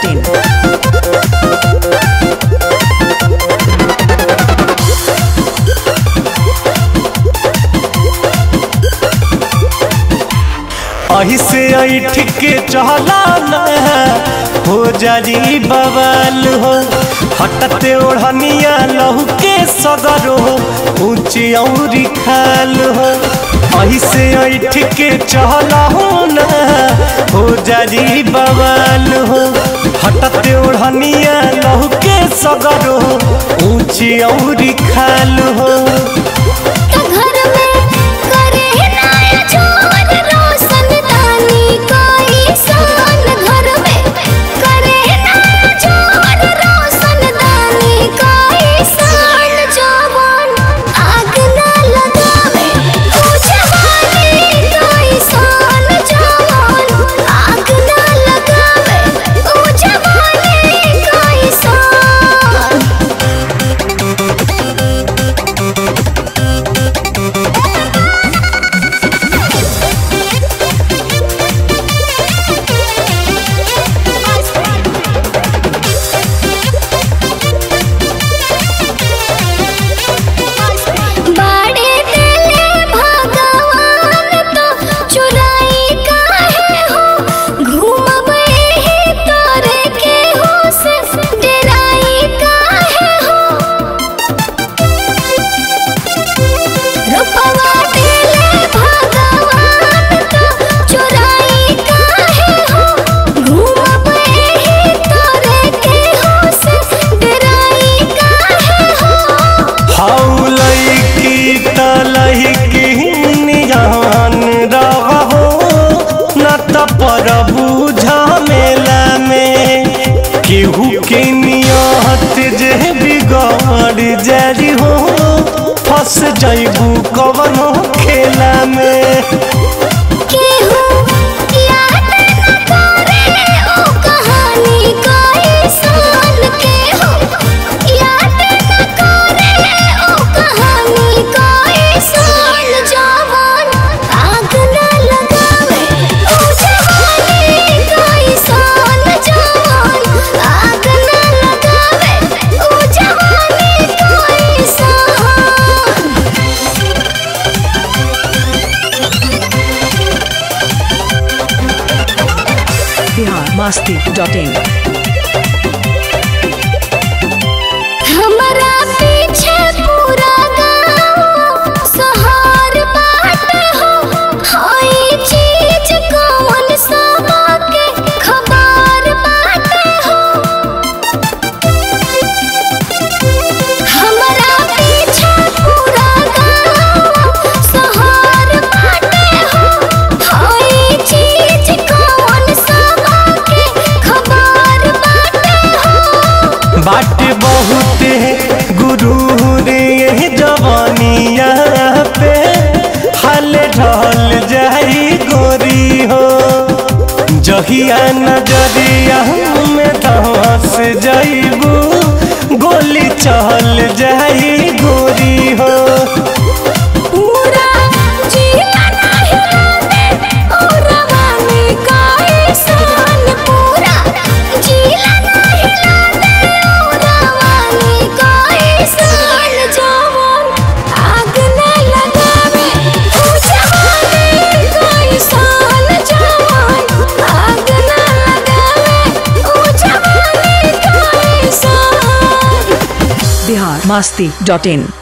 biharmasti.in अही से ऐठ के चहला न हो जारी बवाल हो हटते ओढ़निया लहू के सगरो ऊंची औरी खाल हो अही से ऐठ के चहला हो न हो जारी बवाल हो हटते ओढ़निया लहू के सगरो ऊंची औरी खाल हो घर में करे नया जोर रोशन दानी कोई सान घर में करे नया जोर रोशन दानी कोई सान जवान आग ना लगावे ओ जवानी कोई सान जवान आग ना लगावे ओ जवानी कोई सान बाड़े दिले भगवान तो चुराई काहे हो घूमबे ही तोरे के हो से डराई काहे हो रुपवा दिले भगवान तो चुराई काहे हो घूमबे ही तोरे के हो से डराई काहे हो हाउ लईकी त लईकी निजान रहो न त पर बुझमेला में केहू के नियत जे बिगड़ जारी हो फंस जैबू कवनो खेला में केहू याद न करे ओ कहानी कोई सान केहू याद न करे ओ कहानी कोई सान जवान आग न लगावे ओ जवानी कोई सान जवान आग न लगावे ओ जवानी कोई सान biharmasti.in हमरा पीछे पूरा गाँव सहार बाट हो हाय चीज कौन सबा के खबर बाट हो हमरा पीछे पूरा गाँव सहार बाट हो हाय चीज कौन सबा के खबर बाट हो बाट बहुत गुरु रे जवानिया पे हल ढल जाई गोरी हो जहिया नजरिया में धस जाइबू गोली चल जाई गोरी हो पूरा जिया नहीं लागे ओ रवानी का एहसान पूरा जिया नहीं लागे ओ रवानी का एहसान जवान आग न लगावे ओ जवानी का एहसान जवान आग न लगावे ओ जवानी का एहसान biharmasti.in